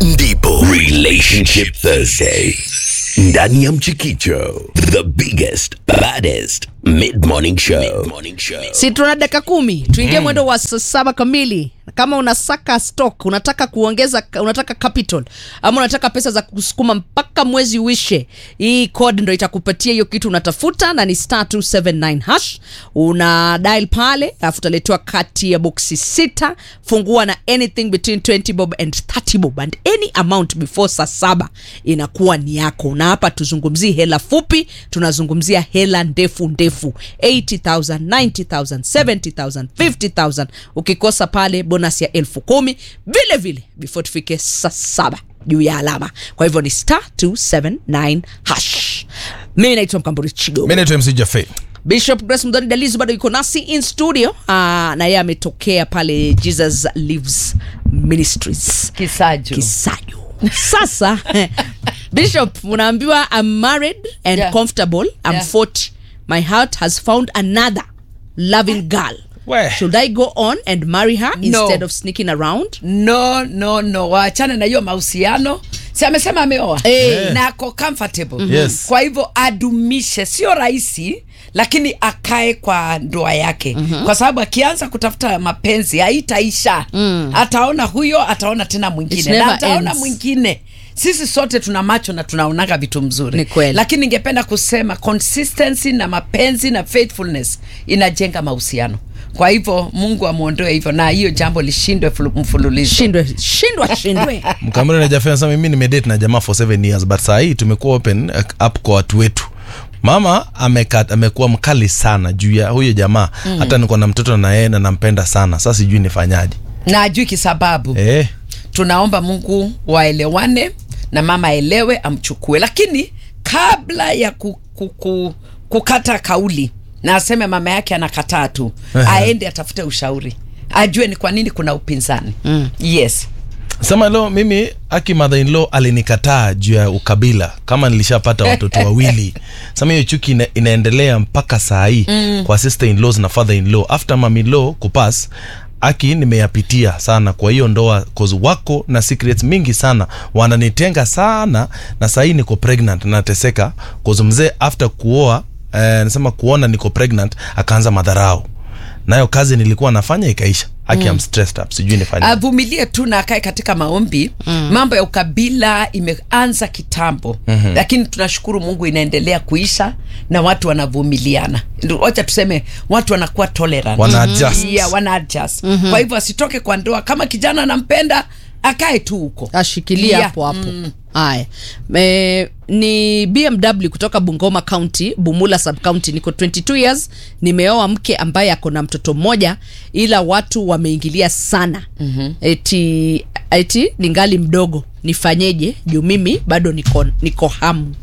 ndipo Relationship Thursday ndani ya Mchikicho, the biggest baddest mid morning show. Mid morning show. si tuna dakika kumi tuingie mwendo wa saa saba kamili kama unasaka stock unataka kuongeza unataka capital ama unataka pesa za kusukuma mpaka mwezi uishe hii code ndo itakupatia hiyo kitu unatafuta na ni star 279 hash una dial pale alafu utaletewa kati ya boksi sita fungua na anything between 20 bob and 30 bob and any amount before saa saba inakuwa ni yako na hapa tuzungumzii hela fupi tunazungumzia hela ndefu ndefu 80000 90000 70000 50000 ukikosa pale bonus ya elfu kumi vile vile before tufike saa saba juu ya alama kwa hivyo ni star 279 hash mimi naitwa mkamburi chigo mi naitwa mc jafe bishop grace mdoni dalizi bado yuko nasi in studio uh, na yeye ametokea pale jesus lives ministries Kisaju. kisaju sasa bishop unaambiwa i'm married and Yeah. comfortable i'm Yeah. 40 my heart has found another loving girl We. should i go on and marry her No. instead of sneaking around no no no waachane na hiyo mahusiano si amesema ameoa Eh. na ako comfortable Yes. kwa hivyo adumishe sio rahisi lakini akae kwa ndoa yake mm-hmm. kwa sababu akianza kutafuta mapenzi haitaisha mm. ataona huyo ataona tena It mwingine never na ataona ends. mwingine sisi sote tuna macho na tunaonaga vitu mzuri Ni kweli. lakini ningependa kusema consistency na mapenzi na faithfulness inajenga mahusiano kwa hivyo mungu amwondoe hivyo na hiyo jambo lishindwe fulu- mfululizo shindwe shindwa shindwe mkamri na jafe anasema mimi nimedate na jamaa for seven years but saa hii tumekuwa open uh, up kwa watu wetu mama ameka- amekuwa mkali sana juu ya huyo jamaa mm. hata niko na mtoto na yeye na nampenda sana sasa sijui nifanyaje na ajui kisababu eh. tunaomba mungu waelewane na mama aelewe amchukue lakini kabla ya ku, ku, ku, kukata kauli na aseme mama yake anakataa tu aende atafute ushauri ajue ni kwa nini kuna upinzani mm. yes sema leo mimi aki mother in law alinikataa juu ya ukabila kama nilishapata watoto wawili sema hiyo chuki ina, inaendelea mpaka saa hii mm. kwa sister in laws na father in law after mom in law kupas aki nimeyapitia sana kwa hiyo ndoa cause wako na secrets mingi sana wananitenga sana na saa hii niko pregnant nateseka cause mzee after kuoa eh, nasema kuona niko pregnant akaanza madharau nayo kazi nilikuwa nafanya ikaisha aki am stressed up sijui nifanye avumilie tu na akae katika maombi mm. mambo ya ukabila imeanza kitambo mm-hmm. lakini tunashukuru mungu inaendelea kuisha na watu wanavumiliana Ndio, wacha tuseme watu wanakuwa tolerant Wana adjust. yeah, wana adjust mm-hmm. kwa hivyo asitoke kwa ndoa kama kijana anampenda akae tu huko ashikilia Yeah. hapo hapo haya e, ni bmw kutoka bungoma county bumula sub county niko 22 years nimeoa mke ambaye ako na mtoto mmoja ila watu wameingilia sana mm-hmm. eti eti ningali mdogo nifanyeje juu mimi bado niko, niko hamu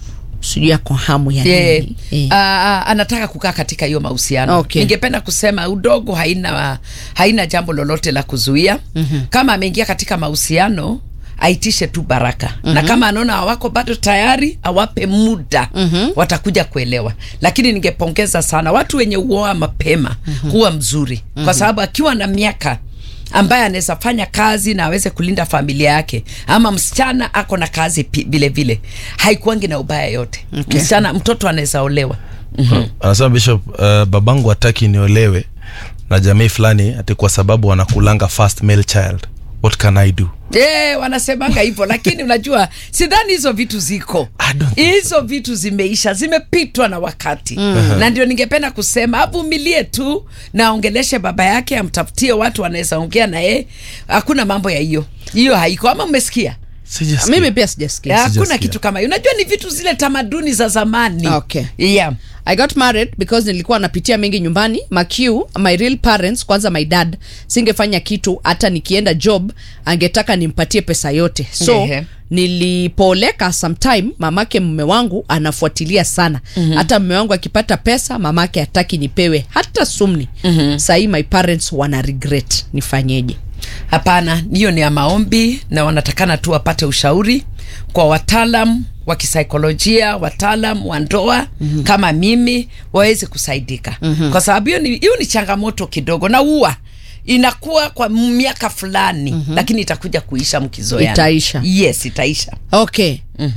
sijui ako hamu ya Yeah. nini Eh. Uh, anataka kukaa katika hiyo mahusiano Okay. ningependa kusema udogo haina haina jambo lolote la kuzuia mm-hmm. kama ameingia katika mahusiano aitishe tu baraka mm-hmm. na kama anaona hawako bado tayari awape muda mm-hmm. watakuja kuelewa lakini ningepongeza sana watu wenye uoa mapema mm-hmm. huwa mzuri mm-hmm. kwa sababu akiwa na miaka ambaye anaweza fanya kazi na aweze kulinda familia yake ama msichana ako na kazi pi- vile vile haikuangi na ubaya yote okay. msichana mtoto anaweza olewa mm-hmm. anasema bishop uh, babangu hataki niolewe na jamii fulani ati kwa sababu wanakulanga first male child what can i do Yeah, wanasemanga hivyo lakini unajua sidhani hizo vitu ziko I don't think hizo vitu zimeisha zimepitwa na wakati mm. na ndio ningependa kusema avumilie tu na aongeleshe baba yake amtafutie watu wanaweza ongea na yeye hakuna mambo ya hiyo hiyo haiko ama umesikia Sijasikia. mimi pia sijasikia hakuna Sijasikia. kitu kama hiyo unajua ni vitu zile tamaduni za zamani Okay. yeah. I got married because nilikuwa napitia mengi nyumbani maq my real parents kwanza my dad singefanya kitu hata nikienda job angetaka nimpatie pesa yote so Ehe. nilipooleka sometime mamake mme wangu anafuatilia sana mm-hmm. hata mme wangu akipata pesa mamake hataki nipewe hata sumni mm-hmm. sahii my parents wana regret nifanyeje hapana hiyo ni ya maombi na wanatakana tu wapate ushauri kwa wataalam wa kisaikolojia wataalam wa ndoa mm-hmm. kama mimi waweze kusaidika mm-hmm. kwa sababu hiyo ni, hiyo ni changamoto kidogo na ua inakuwa kwa miaka fulani mm-hmm. lakini itakuja kuisha mkizoeana Itaisha. yes itaisha okay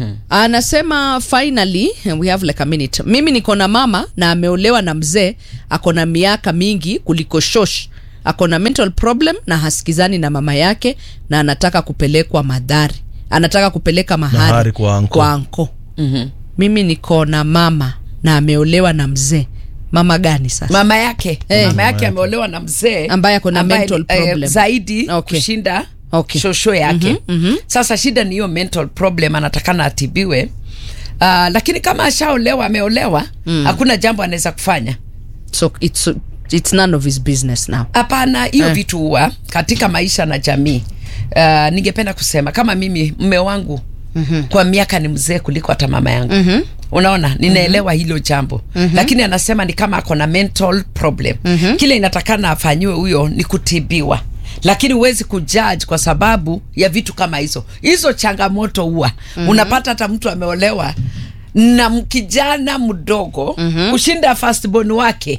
anasema finally we have like a minute mimi niko na mama na ameolewa na mzee ako na miaka mingi kuliko shosh ako na mental problem na hasikizani na mama yake na anataka kupelekwa madhari anataka kupeleka mahari, Mahari kwa anko. kwa anko. Mm-hmm. mimi niko na mama na ameolewa na mzee mama gani sasa mama yake Eh. mama yake ameolewa na mzee Ambaye ako na mental eh, problem. zaidi Okay. kushinda Okay. shosho yake Mhm, mhm. sasa shida ni hiyo mental problem anatakana atibiwe uh, lakini kama ashaolewa ameolewa hakuna jambo anaweza kufanya so it's, it's none of his business now hapana hiyo Eh. vitu huwa katika maisha na jamii uh, ningependa kusema kama mimi mme wangu mm-hmm. kwa miaka ni mzee kuliko hata mama yangu mm-hmm. unaona ninaelewa mm-hmm. hilo jambo mm-hmm. lakini anasema ni kama ako na mental problem mm-hmm. kile inatakana afanyiwe huyo ni kutibiwa lakini huwezi kujudge kwa sababu ya vitu kama hizo hizo changamoto huwa mm-hmm. unapata hata mtu ameolewa na m- kijana mdogo mm-hmm. kushinda firstborn wake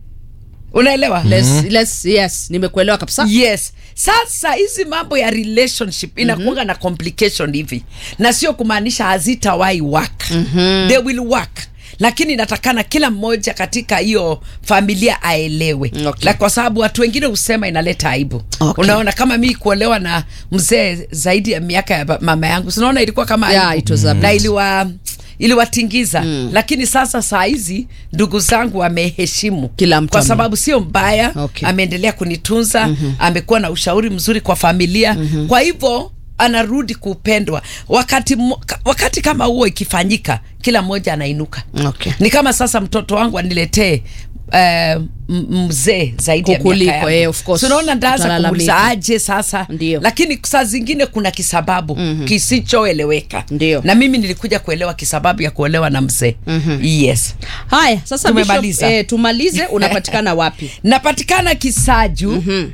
unaelewa let's, let's, yes nimekuelewa kabisa yes sasa hizi mambo ya relationship inakuanga na complication hivi na sio kumaanisha hazitawahi work mm-hmm. they will work lakini inatakana kila mmoja katika hiyo familia aelewe Okay. La, kwa sababu watu wengine husema inaleta aibu Okay. unaona kama mi kuolewa na mzee zaidi ya miaka ya ba- mama yangu sinaona ilikuwa kama Yeah, aibu. it was a na bit. iliwa iliwatingiza mm. lakini sasa saa hizi ndugu zangu wameheshimu Kila mtu kwa ame- sababu sio mbaya Okay. ameendelea kunitunza mm-hmm. amekuwa na ushauri mzuri kwa familia mm-hmm. kwa hivyo anarudi kupendwa wakati, mo- ka- wakati kama huo ikifanyika kila mmoja anainuka Okay. ni kama sasa mtoto wangu aniletee Uh, mzee zaidi ya Kukuliko, miaka yangu. eh, of course. So unaona ndaanza Utalalamika. kumuuliza aje sasa Ndio. lakini saa zingine kuna kisababu mm-hmm. kisichoeleweka Ndio. na mimi nilikuja kuelewa kisababu ya kuolewa na mzee mm-hmm. yes haya sasa Tumemaliza. Bishop, eh, tumalize unapatikana wapi napatikana kisaju mm-hmm.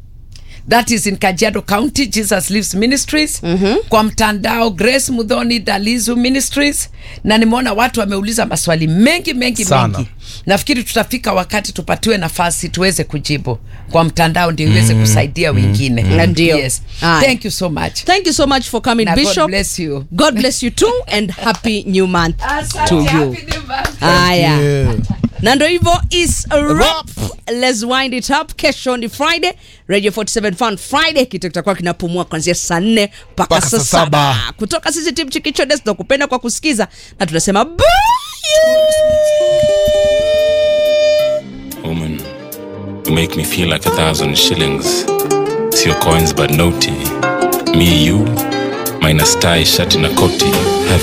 that is in kajiado county jesus lives ministries mm-hmm. kwa mtandao grace mudhoni dalizu ministries na nimeona watu wameuliza maswali mengi mengi Sana. mengi nafikiri tutafika wakati tupatiwe nafasi tuweze kujibu kwa mtandao ndio iweze kusaidia wengine Ndio. yes. Haya. thank you so much thank you so much for coming Na God bishop bless you. god bless you too and happy new month Asante, to you happy new month. haya Yeah. na ndo hivyo is a wrap. let's wind it up kesho ni friday radio 47 fun friday kitu kitakuwa kinapumua kuanzia saa nne mpaka Mpaka saa saa saba saba. kutoka sisi tim chikichodes tunakupenda kwa kusikiza na tunasema bye Woman, you make me feel like a thousand shillings. See your coins but naughty. Me, you, minus tie, shirt in a coatie. Have